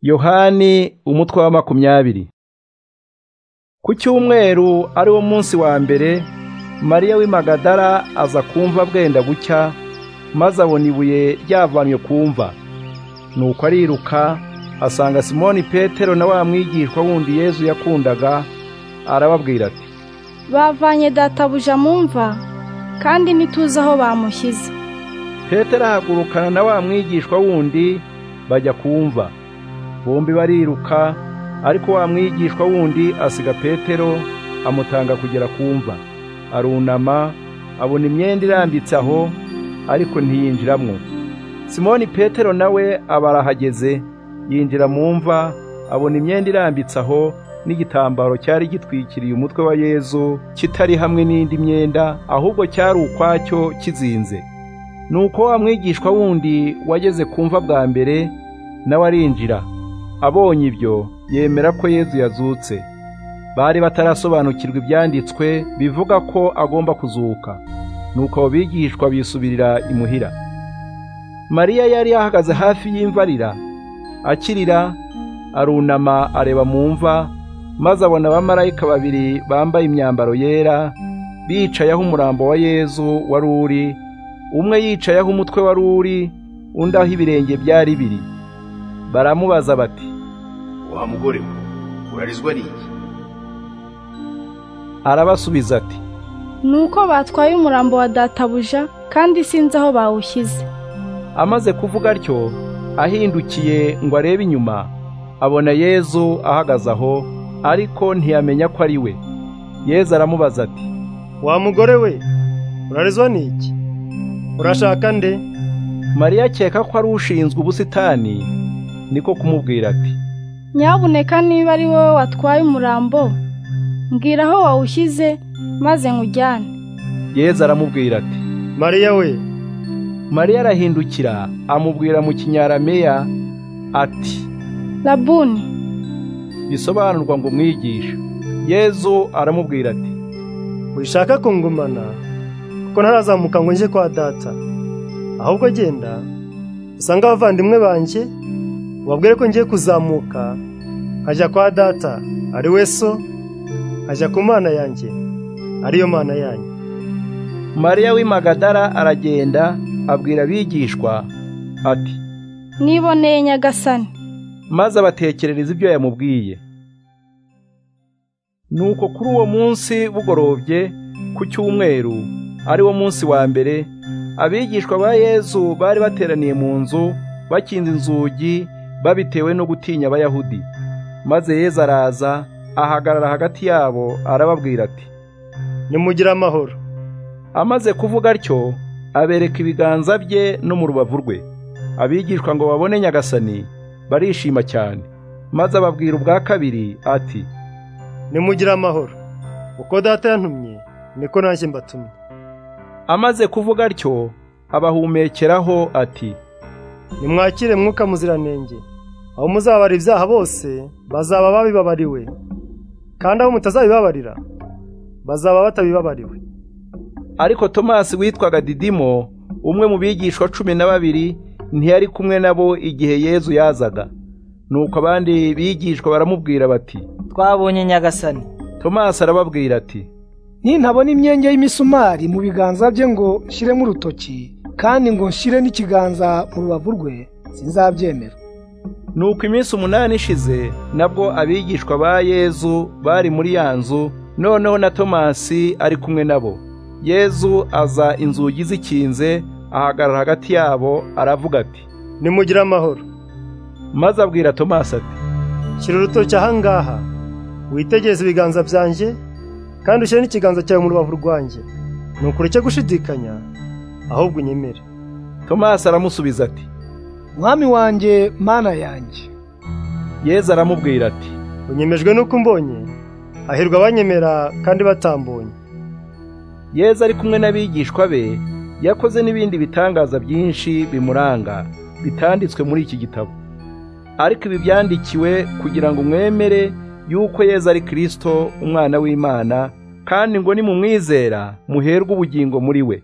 yohani umutwe wa makumyabiri ku cyumweru ari wo munsi wa mbere mariya w'i magadara aza kumva bwenda gucya maze abona ibuye ryavanywe ku mva nuko ariruka asanga simoni petero na wa mwigishwa wundi yezu yakundaga arababwira ati bavanye databuja mu mva kandi ntituzi aho bamushyize petero ahagurukana na wa mwigishwa wundi bajya kumva bombi bariruka ariko wa mwigishwa wundi asiga petero amutanga kugera kumva arunama abona imyenda irambitse aho ariko ntiyinjiramo simoni petero nawe aba arahageze yinjira mu mva abona imyenda irambitse aho n'igitambaro cyari gitwikiriye umutwe wa yezu kitari hamwe n'indi myenda ahubwo cyari ukwacyo kizinze nuko wa mwigishwa wundi wageze kumva bwa mbere nawe arinjira abonye ibyo yemera ko yezu yazutse bari batarasobanukirwa ibyanditswe bivuga ko agomba kuzuka nuko abo bigishwa bisubirira imuhira mariya yari ahagaze hafi y'imvarira akirira arunama areba mu mva maze abona abamarayika babiri bambaye imyambaro yera bicayeho umurambo wa yezu wari uri umwe yicayeho umutwe wari uri undi aho ibirenge byari biri baramubaza bati wa mugore we urarizwa n'iki arabasubiza ati ni uko batwaye umurambo wa databuja kandi sinzi aho bawushyize amaze kuvuga atyo ahindukiye ngo arebe inyuma abona yezu ahagaze aho ariko ntiyamenya ko ari we yezu aramubaza ati wa mugore we urarizwa n'iki urashaka nde mariya akeka ko ari ushinzwe ubusitani niko kumubwira ati nyabuneka niba ari wowe watwaye umurambo mbwira aho wawushyize maze nkujyane yezu aramubwira ati mariya we mariya arahindukira amubwira mu kinyarameya ati rabuni bisobanurwa ngo mwigishe yezu aramubwira ati urishaka kungumana kuko ntarazamuka ngo njye kwa data ahubwo genda usange abavandimwe banjye ubabwire ko ngiye kuzamuka nkajya kwa data ari we so nkajya ku mana yanjye ariyo mana yanyu mariya w'i magadara aragenda abwira abigishwa ati niboneye nyagasani maze abatekerereza ibyo yamubwiye nuko kuri uwo munsi bugorobye ku cyumweru ari wo munsi wa mbere abigishwa ba yezu bari bateraniye mu nzu bakinze inzugi babitewe no gutinya abayahudi maze yezu araza ahagarara hagati yabo arababwira ati nimugire amahoro amaze kuvuga atyo abereka ibiganza bye no mu rubavu rwe abigishwa ngo babone nyagasani barishima cyane maze ababwira ubwa kabiri ati nimugire amahoro uko data yantumye niko nanjye mbatumye amaze kuvuga atyo abahumekeraho ati nimwakire mwuka muziranenge aho muzabara ibyaha bose bazaba babibabariwe kandi aho mutazabibabarira bazaba batabibabariwe ariko tomasi witwaga didimo umwe mu bigishwa cumi na babiri ntiyari kumwe nabo igihe yezu yazaga nuko abandi bigishwa baramubwira bati twabonye nyagasani tomasi arababwira ati nintabona imyenge y'imisumari mu biganza bye ngo nshyiremo urutoki kandi ngo nshyire n'ikiganza mu rubavu rwe sinzabyemera nuko iminsi umunani ishize nabwo abigishwa ba yezu bari muri ya nzu noneho na tomasi ari kumwe nabo yezu aza inzugi zikinze ahagarara hagati yabo aravuga ati nimugire amahoro maze abwira tomasi ati shyira urutoki aha ngaha witegereze ibiganza byanjye kandi ushyire n'ikiganza cyawe mu rubavu rwanjye nuko ureke gushidikanya ahubwo unyemere tomasi aramusubiza ati mwami wanjye mana yanjye yezu aramubwira ati unyemejwe n'uko umbonye hahirwa abanyemera kandi batambonye yezu ari kumwe n'abigishwa be yakoze n'ibindi bitangaza byinshi bimuranga bitanditswe muri iki gitabo ariko ibi byandikiwe kugira ngo mwemere yuko yezu ari kirisito umwana w'imana kandi ngo nimumwizera muherwe ubugingo muri we